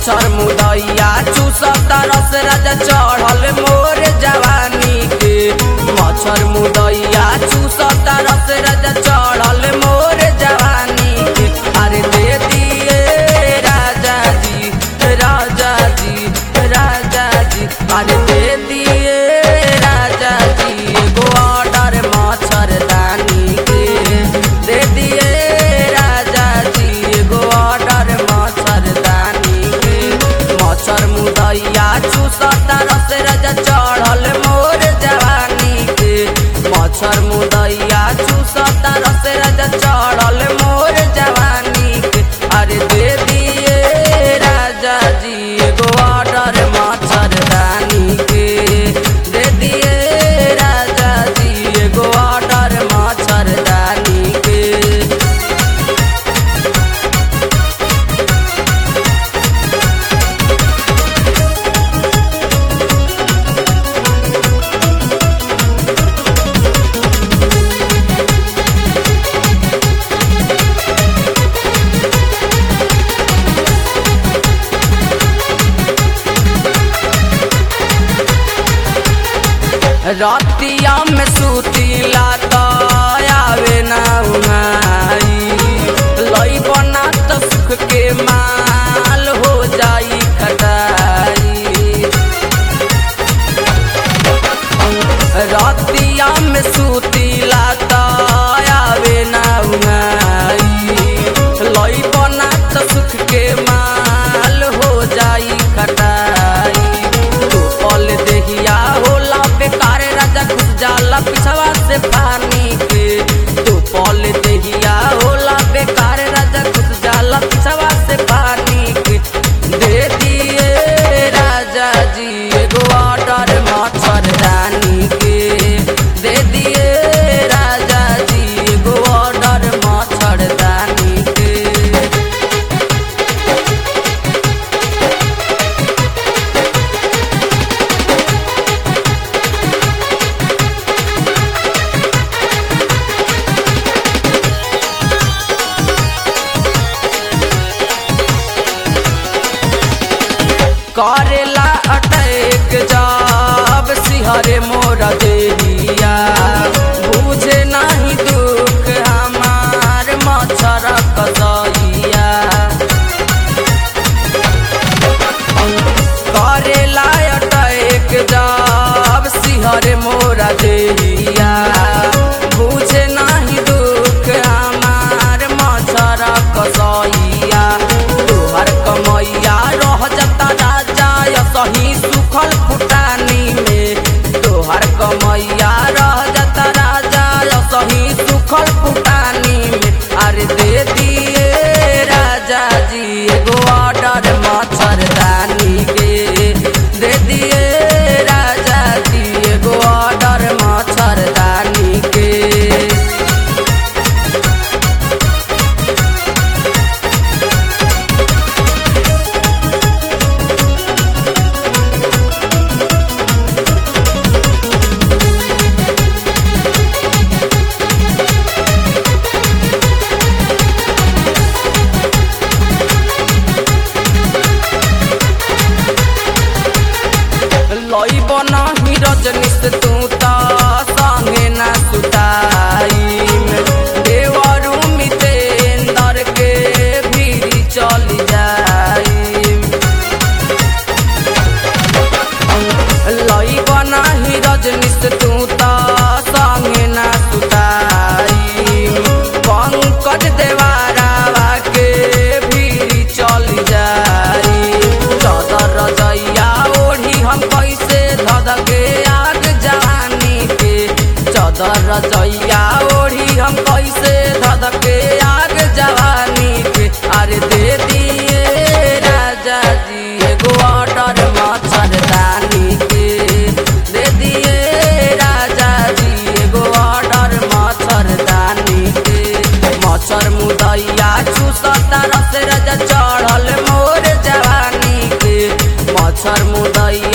मच्छर मुदैया चूसता रस रज चढ़ल मोर जवानी के मच्छर मुदैया चूसता रस रज चढ़ल मोर जवानी के अरे दे दिए राजा जी राजा जी राजा जी अरे दे दिए राजा जी एगो ऑर्डर मच्छरदानी के दे दिए राजा जी एगो ऑर्डर मच्छरदानी के मच्छर मुदैया चूसता रस रज चढ़ल मोर जवानी के मच्छर मुदैया चूसता रस रज चढ़ल मोर जवानी के अरे दे दिए राजा जी एगो ऑर्डर मच्छरदानी के दे दिए राजा जी एगो ऑर्डर मच्छरदानी के रतिया में सुतीला त आवे ना उमाई लई बना त सुख के माल हो जाई खटाई रतिया में सुतीला त आवे ना उमाई लई बना त सुख के माल हो जाई खटाई तू पल देहिया होला बेकार राजा घुस जाला पिछवा से पानी के तू पल देहिया होला बेकार राजा घुस जाला पिछवा से पानी के दे दिए राजा जी एगो ऑर्डर मच्छरदानी के दे दिए राजा जी एगो ऑर्डर मच्छरदानी के करेला अटैक जब सिहरे मोर देहिया बुझे नहीं दुख हमार मच्छर कसैया करेला अटैक जब सिहरे मोर देहिया बुझे नहीं दुख हमार मच्छर कसैया तोहर कमैया रह जता राजा सही सुखल फुटानी में तोहर कमैया रह जता राजा सही सुखल फुटानी में अरे दे दिए राजा जी एगो ऑर्डर मच्छरदानी के दे दिए राजा जी एगो ऑर्डर मच्छरदानी के लई बनाही रजनीश तू त संगे ना सुताई देवरु मितेंदर के भीरी चली जाई लई बनाही रजनीश तू त संगे ना सुताई पंकज देवारावा के भीरी चली जाई चदर रजैया ओढ़ी हम कैसे धधके आग जवानी के चदर रजैया ओढ़ी हम कैसे धधके आग जवानी के अरे दे दिए राजा जी एगो ऑर्डर मच्छरदानी के दे दिए राजा जी एगो ऑर्डर मच्छरदानी के मच्छर मुदैया चूसता रस रज चढ़ल मोर जवानी के मच्छर मुदैया